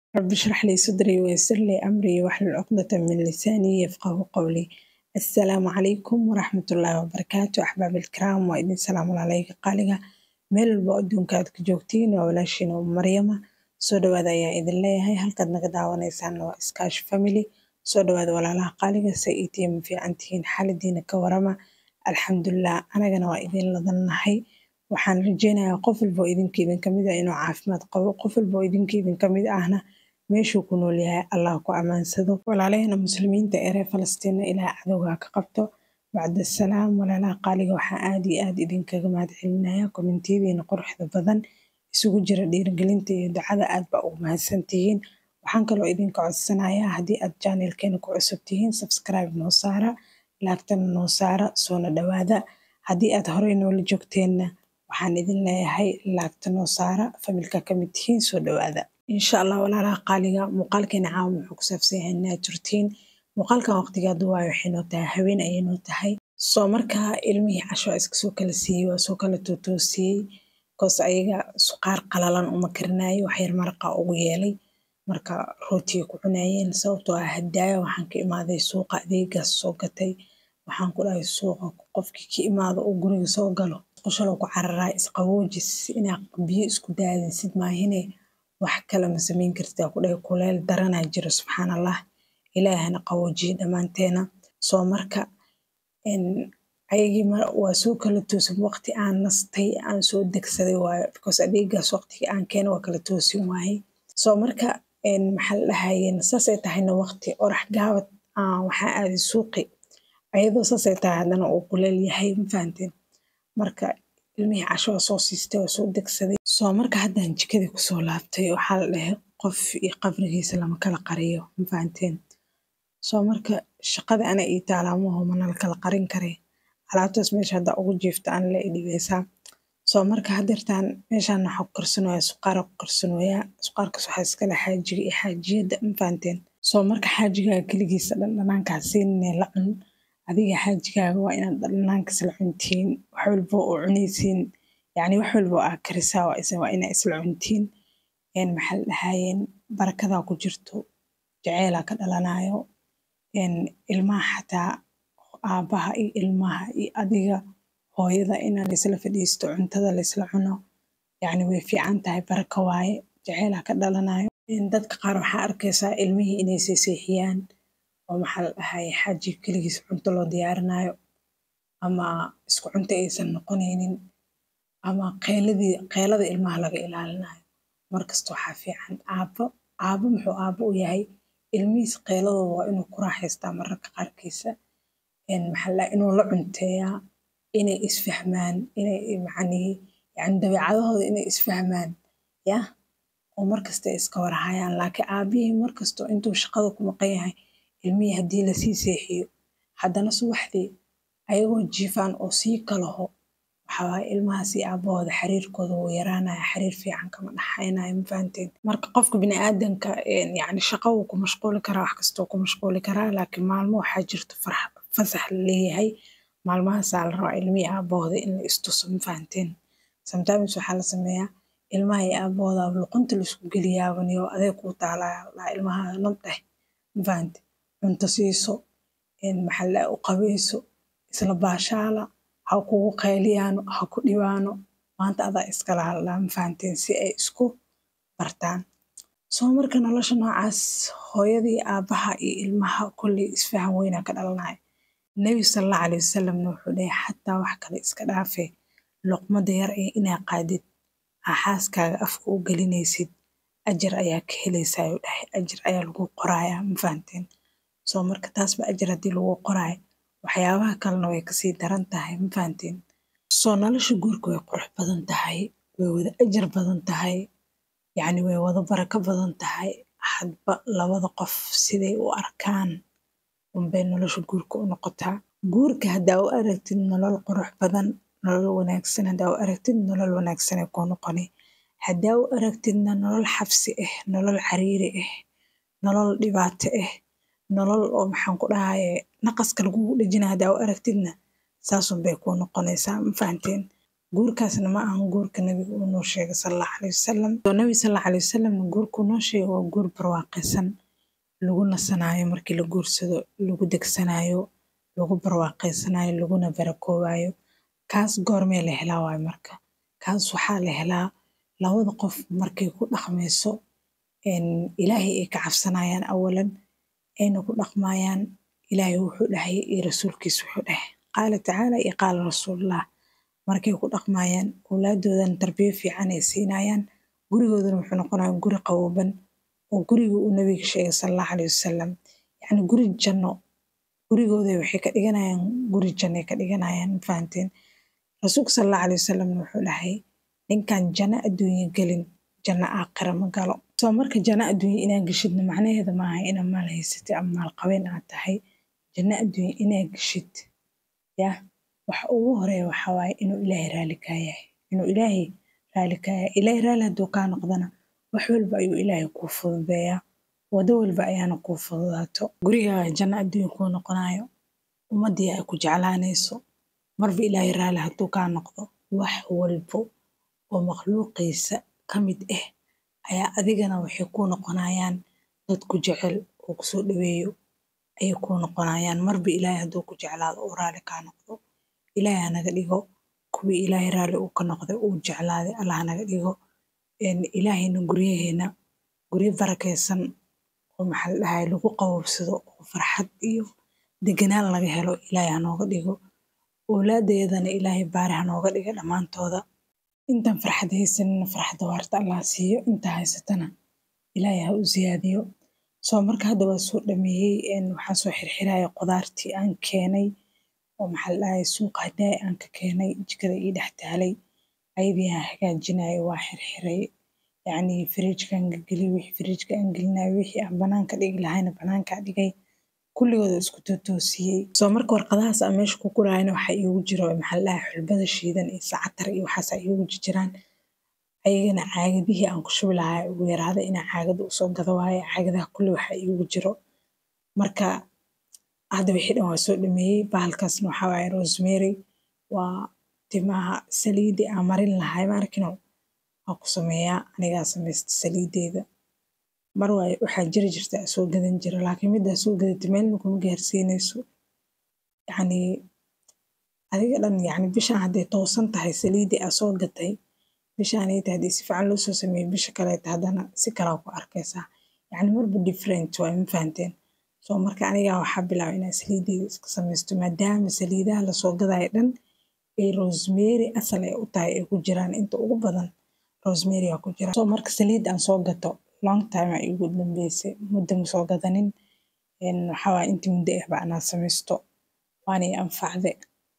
رب اشرح لي صدري ويسر لي أمري واحلل عقدة من لساني يفقه قولي السلام عليكم ورحمة الله وبركاته أحباب الكرام وإذن سلام عليك قالقة meel walba adduunka aad ka joogtiin waa walaashiin oo maryama soo dhawaada ayaa idin leeyahay halkaad naga daawanaysaan waa iskaashi family soo dhawaada walaalaha qaaliga sa iitiya ma fiican tihiin xaaladiina ka warama alxamdulilah anagana waa idin ladannahay waxaan rajeynayaa qof walba oo idinka idin kamid ah inuu caafimaad qabo qof walba oo idinka idin kamid ahna meeshuu ku nool yahay allah ku amaansado walaalahena muslimiinta ee reer falastiina ilaah cadowga ka qabto bacda salaam walaalaha qaaliga waxaan aad iyo aad idinkaga mahad celinaya kommentiyadiina quruxda badan isugu jira dhiirigelinta iyo ducada aad baa ugu mahadsantihiin waxaan kaloo idinka codsanayaa haddii aad janelkeena ku cusub tihiin subscribe noo saara laagtana noo saara soona dhawaada haddii aad horey noola joogteenna waxaan idin leeyahay laagta noo saara familka kamid tihiin soo dhawaada insha allah walaalaha qaaliga muuqaalkeena caawa wuxuu ku saabsan yahay naaturtiin muuqaalkan waqtigaadu waayo waxay noo tahay haween ayay noo tahay soo markaa ilmihii casho iska soo kala siiyey waa soo kala tootoosiyey koos ayaga suqaar qalalan uma karinayo waxyar maraqa ugu yeelay marka rootiga ku cunayeen sababtoo ah hadaaya waxaan ka imaaday suuqa adeegaas soo gatay waxaan ku dhahay suuqa qofkii ka imaado uu guriga soo galo qoshalo ku cararaa isqaboojis inaa biyo isku daadisid maahine wax kale ma samayn kartaa ku dhahay kuleel daranaa jiro subxaan allah ilaahana qaboojiye dhammaanteena soo marka ayagii waa soo kala toosin waqti aan nastay aan soo degsaday waayo because adeegaas waqtigii aan keena waa kala toosin waayey soo marka maxaa la dhahayeen saasay tahayna waqti orax gaabad waxaa aaday suuqi ayadoo saasay tahay haddana uu kuleel yahay ma fahanteen marka ilmihii casho waa soo siistay waa soo degsaday soo marka haddaan jikadii kusoo laabtay waxaa la dhahay qof iyo qabrigiisa lama kala qariyo ma fahanteen soo marka shaqada ana ii taalaamaho manala kala qarin kare alaabtaas meesha hadda ugu jiifta ana la idhibeysaa soo marka hadeertaan meeshaan waxaa ku karsanoyaa suqaara ku karsanoyaa suqaarkaas waxaa iskale xaajiga iyo xaajiyadda ma fahanteen soo marka xaajigaaga keligiisa dhandhanaankaa siinine la cun adiga xaajigaaga waa inaad dhandhanaankaas la cuntiin wax walba oo cunaysiin yacni wax walba oo aa karisaa waa inaa isla cuntiin maxaa la dhahayeen barakadaa ku jirto jaceylaa ka dhalanayo ilmaha xataa aabaha iyo ilmaha iyo adiga hooyada inaa laysla fadhiisto cuntada laysla cuno yacni way fiican tahay baraka waaye jaceylaa ka dhalanayo dadka qaar waxaa arkaysaa ilmihii inay seeseexiyaan oo maxaa la dhahaye xaaji keligiis cunto loo diyaarinayo ama isku cunto aysan noqonaynin ama qeyladii qeylada ilmaha laga ilaalinayo markasta waxaa fiican aabo aabo muxuu aabo u yahay ilmihiis qeyladooda waa inuu ku raaxaystaa mararka qaarkiisa maxaa inuu la cunteeyaa inay isfahmaan inay macnihi yani dabeecadahooda inay isfahmaan yah oo markasta iska warhayaan laakiin aabihii markasta intuu shaqada ku maqan yahay ilmihii haddii lasii seexiyo haddana subaxdii ayagoo jiifaan oo sii kalaho waxawaaye ilmahaas iyo aabahooda xiriirkooda wuu yaraanaya xiriir fiican kama dhaxaynayo ma fahanteen marka qofka biniaadanka yani shaqo wuu ku mashquuli karaa wax kastoo ku mashquuli karaa laakiin maalmo waxaa jirto fasax la leeyahay maalmahaasaa la rabaa ilmihii aabahooda in la istuso ma fahanteen sometimes waxaa la sameeyaa ilmaha iyo aabahooda luqunta laisku geliyaabanyo adeeg kuu taalaya laa ilmaha nabdheh ma fahante cunto siiso maxaa la u qabeyso isla baashaala ha kugu qayliyaano ha ku dhibaano maanta adaa iskala hadlaa ma fahanteen si ay isku bartaan soo marka nolosha noocaas hooyadii aabaha iyo ilmaha kolley isfahan weynaa ka dhalanaya nebi salallahu caleyhi wasalamna wuxuu dhahay xataa wax kale iska dhaafee luqmada yar ee inaa qaadid aa xaaskaaga afka u gelinaysid ajar ayaa ka helaysaa uu dhahay ajar ayaa lagu qorayaa ma fahanteen soo marka taasba ajar haddii lagu qoraayo waxyaabaha kalena way kasii daran tahay ma fahanteen soo nolosha guurka way qurux badan tahay way wada ajar badan tahay yacni way wada barako badan tahay hadba labada qof siday u arkaan unbay nolosha guurka u noqotaa guurka haddaa u aragtid nolol qurux badan nolol wanaagsan haddaa u aragtid nolol wanaagsanay kuu noqoni haddaa u aragtidna nolol xabsi ah nolol cariiri ah nolol dhibaato ah nolol oo maxaan ku dhahaye naqaska lagugu dhejina haddaa u aragtidna saasun bay kuu noqonaysaa ma fahanteen guurkaasna ma ahan guurka nabiga uu noo sheegay salallahu caleyhi wasalam oo nabi salallahu caleyhi wasalamna guurkuu noo sheegay waa guur barwaaqaysan lagu nasanaayo markii la guursado lagu degsanaayo lagu barwaaqaysanayo laguna barakoobayo kaas goormee la helaa waayo marka kaas waxaa la helaa labada qof markay ku dhaqmayso ilaahay ay ka cabsanayaan awalan ayna ku dhaqmayaan ilaahay wuxuu dhahay iyo rasuulkiisa wuxuu dhahay qaala tacaala iyo qaala rasuulullah markay ku dhaqmayaan awlaadoodan tarbiyo fiican ay siinayaan gurigoodana wuxuu noqonaya guri qabooban oo guriga uu nabiga sheegay salallahu caleyhi wasalam yacni guri janno gurigooda waxay ka dhiganayaan guri janno ka dhiganayaan fahanteen rasuulka salallahu caleyhi wasalamna wuxuu dhahay ninkan janno adduunye gelin janno aakhira ma galo soo marka janno adduunye inaad geshidna macnaheeda maaha inaad maal haysatid ama maal qabeen aad tahay janno adduunye inaad geshid yah waxa ugu horeeya waxaa waaye inuu ilaahay raali kaa yahay inuu ilaahay raali kaa yahay ilaahay raali hadduu kaa noqdana wax walba ayuu ilaahay kuu fududeeyaa wado walba ayaana kuu fududaato gurigaaga janno adduunye kuu noqonayo ummaddii ay ku jeclaanayso marba ilaahay raali hadduu kaa noqdo wax walbo oo makhluuqiisa ka mid ah ayaa adigana waxay kuu noqonayaan dad ku jecel oo kusoo dhaweeyo ayay kuu noqonayaan marba ilaahay hadduu ku jeclaado uu raali kaa noqdo ilaahay hanaga dhigo kuwii ilaahay raali uu ka noqday uu jeclaaday allah hanaga dhigo ilaahayna guryaheena guryo barakaysan oo maxaa la dhahay lagu qaboobsado oo farxad iyo deganaan laga helo ilaahay hanooga dhigo owlaadeedana ilaahay baari hanooga dhiga dhammaantooda intaan farxad haysanina farxadda waarta allah siiyo intaa haysatana ilaahay ha u siyaadiyo soo marka hadda waa soo dhameeyey waxaan soo xirxiraya qudaartii aan keenay oo maxaa la dhahay suuqa hadaay aan ka keenay jikada ii dhex taalay ayadii aan hagaajinayo waa xirxiray yacni firiijkaan geliyay wixii firiijka aan gelinayo wixii aan banaanka dhigi lahayna banaankaa dhigay kulligooda isku totoosiyey soo marka warqadahaas aan meesha ku gurayana waxaa iigu jiro maxaa la dhahay xulbada shiidan iyo sacatar iyo waxaas iigu jiraan ayagana caagadihii aan ku shubi lahaa ugu yaraaday inaan caagada usoo gado waaye caagadaha kulli waxaa iigu jiro marka hadda wixii dhan waa soo dhameeyey bahalkaasna waxaa waaye rosemary waa timaha saliidii aan marin lahay maarkino waa ku sameeyaa anigaa samaysta saliideeda mar waaye waxaa jiri jirta soo gadan jira laakiin middaa soo gadatay meelna kuma gaarsiinayso yacni adiga dhan yacni bishaan hadday toosan tahay saliidii aa soo gatay bishaan ay tahay haddii si fiican loo soo sameeyo bisha kaleeta haddana si kalaa ku arkaysaa yacni marba different waa ma fahanteen soo marka anigaa waxaa bilaabay inaan saliideeda iska samaysto maadaama saliidaha lasoo gadayo dhan ay rosemary asal ay u tahay ay ku jiraan inta ugu badan rosemary aa ku jira soo marka saliid aan soo gato long time aa iigu dambeysay muddo ma soo gadanin waxaa waaye intii muddo ahba anaa samaysto waana i anfacde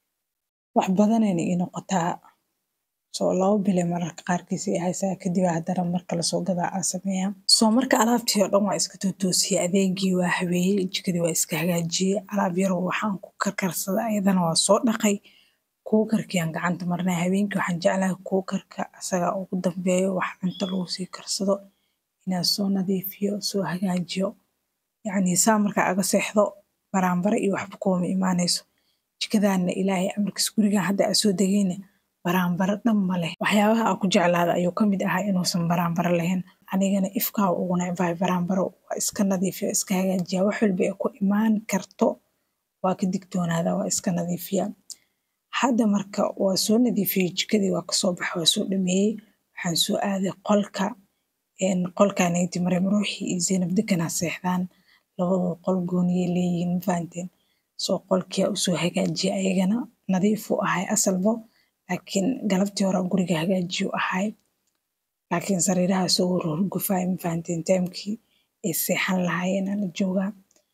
wax badanayna ii noqotaa soo laba bile mararka qaarkiis ay haysaa kadib haddana marka lasoo gadaa aa sameeyaa soo marka alaabtii oo dhan waa iska tootoosiyey adeegii waa habeeyey jikadii waa iska hagaajiyey alaab yarow waxaan ku karkarsada ayadana waa soo dhaqay kuukarkiaan gacanta marnay habeenkii waxaan jeclahay kuukarka asaga ugu dambeeyo wax cunto lagu sii karsado inaan soo nadiifiyo soo hagaajiyo yacni saa markaa aga seexdo baraanbare iyo waxba kuuma imaanayso jikadaana ilaahay amarkiis gurigan hadda aa soo degayna baraanbaro dhan ma leh waxyaabaha aa ku jeclaada ayuu ka mid ahaa inuusan baraanbaro lahayn anigana ifkaa ugu necbahay baraanbaro waa iska nadiifiya iska hagaajiya wax walba ay ku imaan karto waa ka digtoonaada waa iska nadiifiya hadda marka waa soo nadiifiyey jikadii waa kasoo baxa waa soo dhameeyey waxaan soo aaday qolka qolkaanayti maryam ruuxii iyo zaynab deganaa seexdaan labadoo qol gooniyay leeyihiin mafahanteen soo qolkiyaa usoo hagaajiya ayagana nadiif u ahay asalbo laakiin galabtii hore guriga hagaajiyu ahay laakiin sariiraha isagoo roorgufaay mafahanteen taamkii ay seexan lahaayeen ala joogaa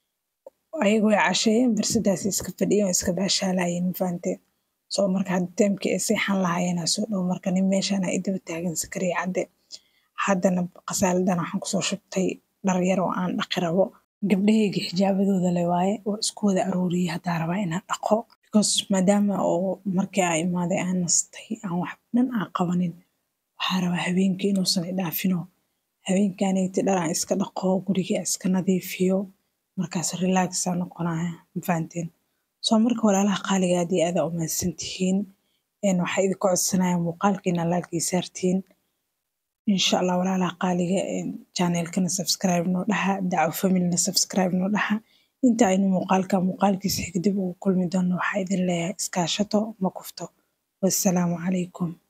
ayagoo ay casheeyeen barsadaas iska fadhiyeen oo iska baashaalayeen mafahanteen soo marka hadda taamkii ay seexan lahaayeen soo dhow marka nin meeshaan ay daba taagan sakariya cadde haddana qasaaladan waxaan kusoo shubtay dhar yar oo aan dhaqi rabo gabdhahayga xijaabadooda le waaye oo isku wada arooriyey haddaa rabaa inaan dhaqo because maadaama oo markii aa imaaday aan nastay aan wax dhan aan qabanin waxaa rabaa habeenkii inuusan idhaafino habeenkaanayti dhar aan iska dhaqo gurigii aan iska nadiifiyo markaas relaxaa noqonaya mafahanteen soo marka walaalaha qaaliga aad iyo aadaa umahadsan tihiin waxaa idinka codsanaya muuqaalka inaa laalkii saartiin insha allah walaalaha qaaliga channelkana subscribe noo dhaha daco familna subscribe noo dhaha inta aynu muuqaalka muuqaalkiisa xigdib ugu kulmi doono waxaa idin leeyahay iskaashato ma kufto wassalaamu calaykum